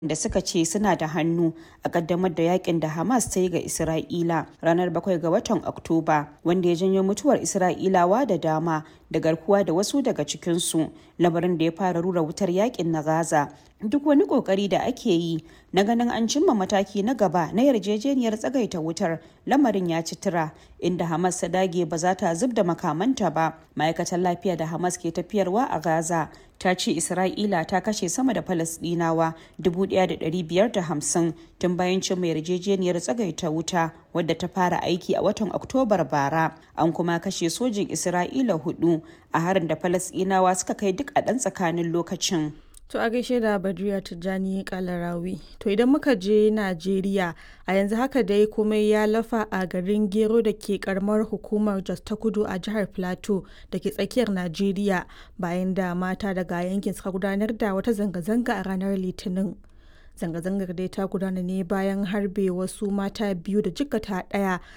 da suka ce suna da hannu a kaddamar da yakin da Hamas ta yi ga Isra'ila ranar 7 ga watan Oktoba wanda ya janyo mutuwar Isra'ilawa da dama da garkuwa da wasu daga cikinsu lamarin da ya fara rura wutar yakin na Gaza. Duk wani kokari da ake yi na ganin an cimma mataki na gaba na yarjejeniyar tsagaita wutar lamarin ya ci tura inda Hamas ta dage ba za ta zub da makamanta ba. Ma'aikatar lafiya da Hamas ke tafiyarwa a Gaza ta ce Isra'ila ta kashe sama da Falasɗinawa 1,550 tun bayan cimma yarjejeniyar tsagaita wuta wadda ta fara aiki a watan Oktobar bara. An kuma kashe sojin Isra'ila hudu a harin da Falasɗinawa suka kai duk a ɗan tsakanin lokacin. To a gaishe da Badriya Tijjani Kalarawi. To idan muka je Najeriya a yanzu haka dai komai ya lafa a garin Gero da ke karamar hukumar Jos ta Kudu a jihar Plateau da ke tsakiyar Najeriya bayan da mata daga yankin suka gudanar da wata zanga-zanga a ranar Litinin. Zanga-zangar dai ta gudana ne bayan harbe wasu mata biyu da jikkata ɗaya